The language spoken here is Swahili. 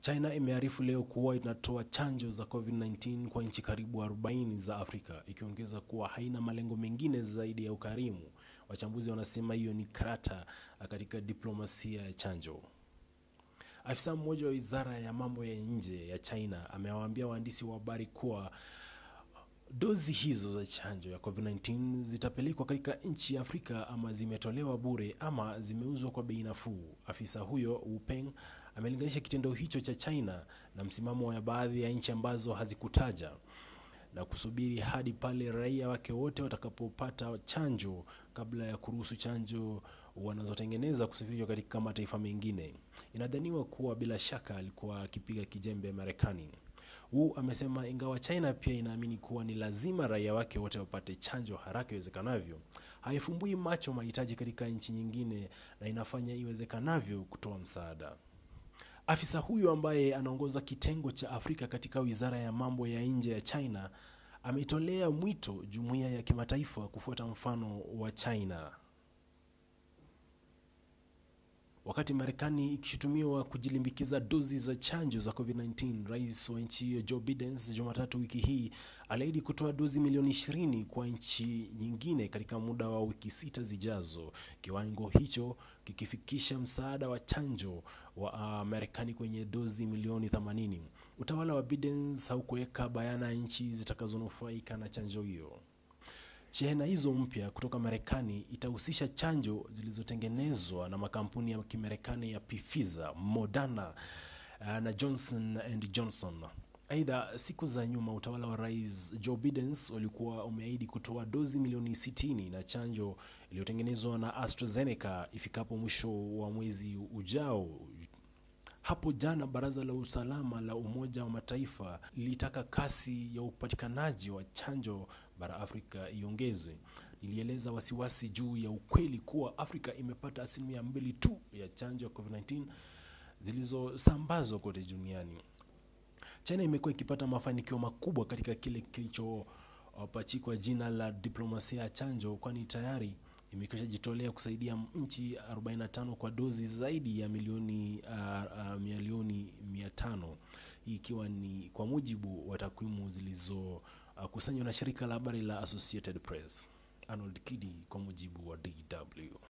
China imearifu leo kuwa inatoa chanjo za COVID-19 kwa nchi karibu 40 za Afrika, ikiongeza kuwa haina malengo mengine zaidi ya ukarimu. Wachambuzi wanasema hiyo ni karata katika diplomasia ya chanjo. Afisa mmoja wa wizara ya mambo ya nje ya China amewaambia waandishi wa habari kuwa dozi hizo za chanjo ya COVID-19 zitapelekwa katika nchi ya Afrika ama zimetolewa bure ama zimeuzwa kwa bei nafuu. Afisa huyo Wu Peng amelinganisha kitendo hicho cha China na msimamo wa baadhi ya nchi ambazo hazikutaja na kusubiri hadi pale raia wake wote watakapopata chanjo kabla ya kuruhusu chanjo wanazotengeneza kusafirishwa katika mataifa mengine. Inadhaniwa kuwa bila shaka alikuwa akipiga kijembe Marekani. Wu amesema ingawa China pia inaamini kuwa ni lazima raia wake wote wapate chanjo haraka iwezekanavyo, haifumbui macho mahitaji katika nchi nyingine na inafanya iwezekanavyo kutoa msaada. Afisa huyo ambaye anaongoza kitengo cha Afrika katika wizara ya mambo ya nje ya China ametolea mwito jumuiya ya kimataifa kufuata mfano wa China. Wakati Marekani ikishutumiwa kujilimbikiza dozi za chanjo za COVID-19, rais wa nchi hiyo Joe Biden Jumatatu wiki hii aliahidi kutoa dozi milioni 20 kwa nchi nyingine katika muda wa wiki sita zijazo, kiwango hicho kikifikisha msaada wa chanjo wa uh, Marekani kwenye dozi milioni 80. Utawala wa Biden haukuweka bayana nchi zitakazonufaika na chanjo hiyo. Shehena hizo mpya kutoka Marekani itahusisha chanjo zilizotengenezwa na makampuni ya Kimarekani ya Pfizer, Moderna na Johnson and Johnson. Aidha, siku za nyuma utawala wa Rais Joe Biden ulikuwa umeahidi kutoa dozi milioni 60 na chanjo iliyotengenezwa na AstraZeneca ifikapo mwisho wa mwezi ujao. Hapo jana baraza la usalama la Umoja wa Mataifa lilitaka kasi ya upatikanaji wa chanjo bara Afrika iongezwe. Lilieleza wasiwasi juu ya ukweli kuwa Afrika imepata asilimia mbili tu ya chanjo ya COVID-19 zilizosambazwa kote duniani. China imekuwa ikipata mafanikio makubwa katika kile kilichopachikwa jina la diplomasia ya chanjo, kwani tayari imekwisha jitolea kusaidia nchi 45 kwa dozi zaidi ya milioni uh, uh, milioni 500 hii ikiwa ni kwa mujibu wa takwimu zilizokusanywa uh, na shirika la habari la Associated Press. Arnold Kidi kwa mujibu wa DW.